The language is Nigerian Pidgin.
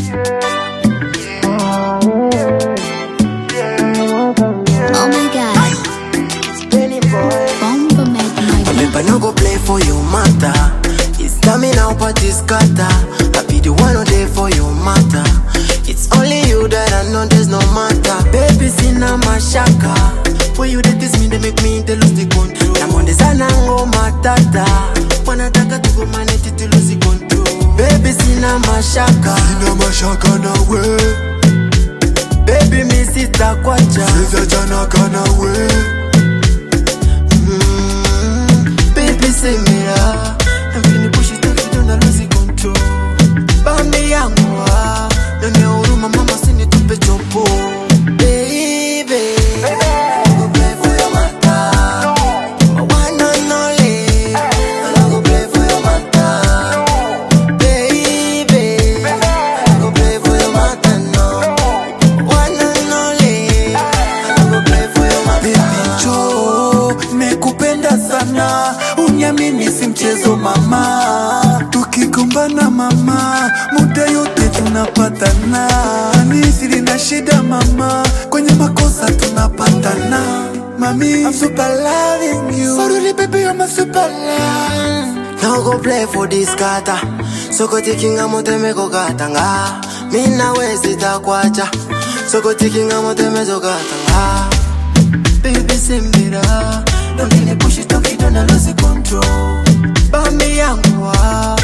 Oh my god. Bomba make my Remember no go play for your matter. It's coming out but it's scatter. I be the one who there for your matter. It's only you that I know there's no matter. Baby, sina mashaka. When you did this me, they make me they lose the control. I'm on the sanango matata. Wanataka tuko maneti to lose the control. Baby, sina mashaka. Sina mashaka nawe, Baby, mi sitakwacha. siziachana kanawe. Mm, Baby, say me ah. I'm feeling push it up, you don't lose the control. Bambi yangu ah. None huruma mama usinitupe chopo. Baby. I go play for your matter. One and only. I go play for your matter. Baby. I go play for your matter, no. One and only. I go play for your matter. Baby Joe, nimekupenda sana, uniamini si mchezo mama. Tukigombana mama, muda yote tunapatana. Ni siri na shida mama, kwenye makosa tunapatana. Mami, I'm super loving you. Sorry baby, I'm a super love. No go play for this kata Soko tikinga moteme ko katanga Mina wezi takwacha Soko tikinga moteme zo katanga Baby simbira Don't really push it up, you don't lose control Bambi yangu ah